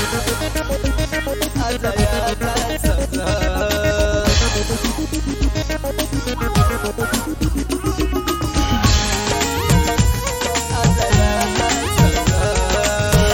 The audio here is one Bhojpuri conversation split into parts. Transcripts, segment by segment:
आजा आजा सजन आजा आजा सजन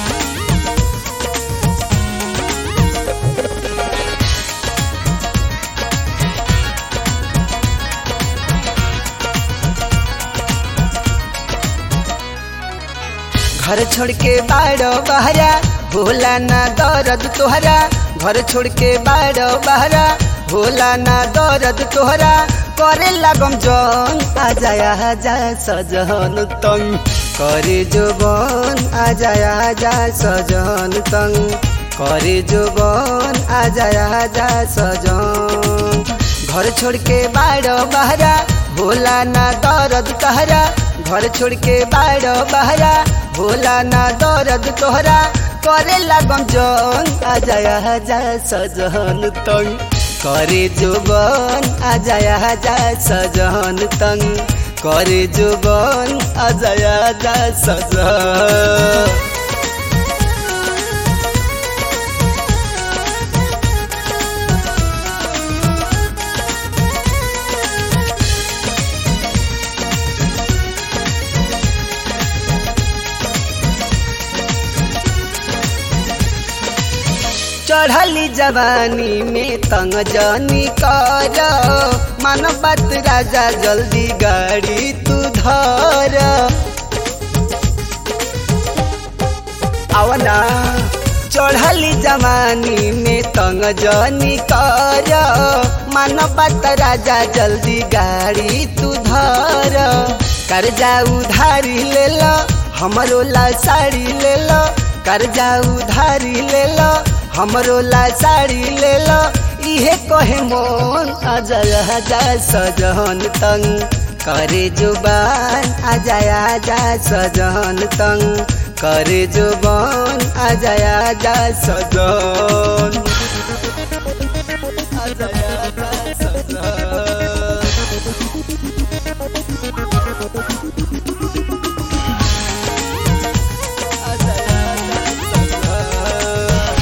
घर छोड़ के बाड़ो बहरा भोला ना दर्द तोहरा घर छोड़ के बाड़ो बहरा भोला ना दर्द तोहरा करे लागम जन आजा आजा सजन तंग करे जोबन आजा आजा सजन तंग करे जोबन आजा आजा सजन घर छोड़ के बाड़ो बहरा भोला ना दर्द तहरा घर छोड़ के बाड़ो बहरा भोला ना दर्द तोहरा करे लागम जन आजा आजा सजन तंग करे जोबन आजा आजा सजन तंग करे जोबन आजा आजा सजन चढ़ली जवानी में तंग जनी कर मन बात राजा जल्दी गाड़ी तू धर आवना चढ़ली जवानी में तंग जनी कर मन बात राजा जल्दी गाड़ी तू धर कर्जा उधारी ले लो हमरो ला साड़ी ले लो कर्जा उधारी ले लो हमरो ला साड़ी ले लो इहे कहे मोन आजा आजा सजन तंग करे जुबान आजा आजा सजन तंग करे जुबान आजा आजा सजन आजा आजा सजन आजा आजा सजन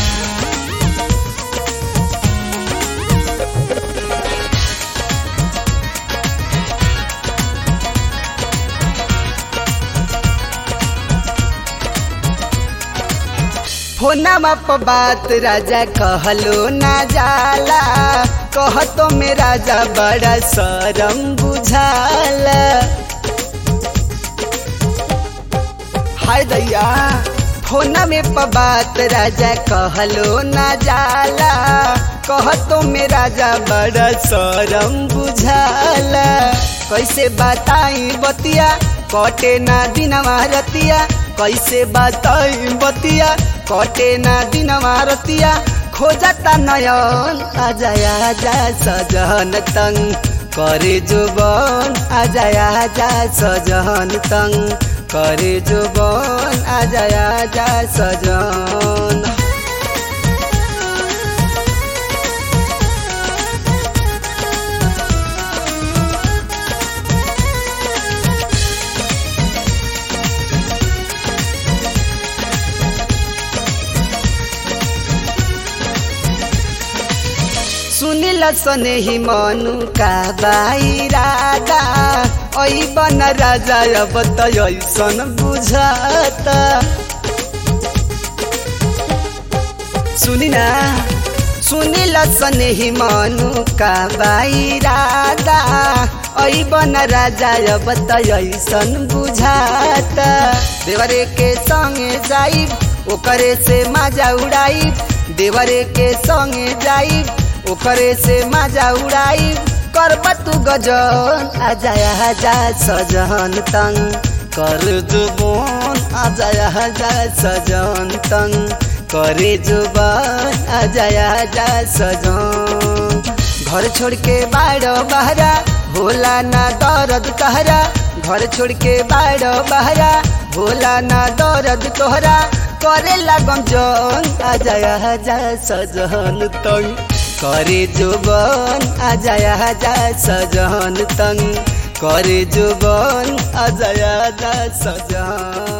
फोनमा पर बात राजा कहलो ना जाला कह तो में राजा बड़ा शरम बुझाला हाय दैया फोना में पर बात राजा कहलो ना जाला कह तो में राजा बड़ा शरम बुझाला कैसे बताई बतिया कटे ना दिनवा रतिया कैसे बताई बतिया कटे ना दिनवा रतिया खोजता नयन आजा आजा सजन तंग करे जुबन आजा आजा सजन तंग करे जुबन आजा आजा सजन सुनिल सने ही मनु का बाई राजा ऐ बन राजा अब त ऐसन बुझत सुनिना सुनिल सने ही मनु का बाई राजा ऐ बन राजा अब त ऐसन बुझात देवरे के संगे जाई ओकरे से माजा उड़ाई देवरे के संगे जाई ओकरे से माजा उड़ाई करब तू गजन आजा आजा सजन तंग कर जुबन आजा आजा सजन तंग करे जुबन आजा आजा सजन घर छोड़ के बाड़ो बहरा भोला ना दर्द कहरा घर छोड़ के बाड़ो बहरा भोला ना दर्द तोहरा करे लागम जन आजा आजा सजन तंग करे जुबन आजा आजा सजन तंग करे जुबन आजा आजा सजन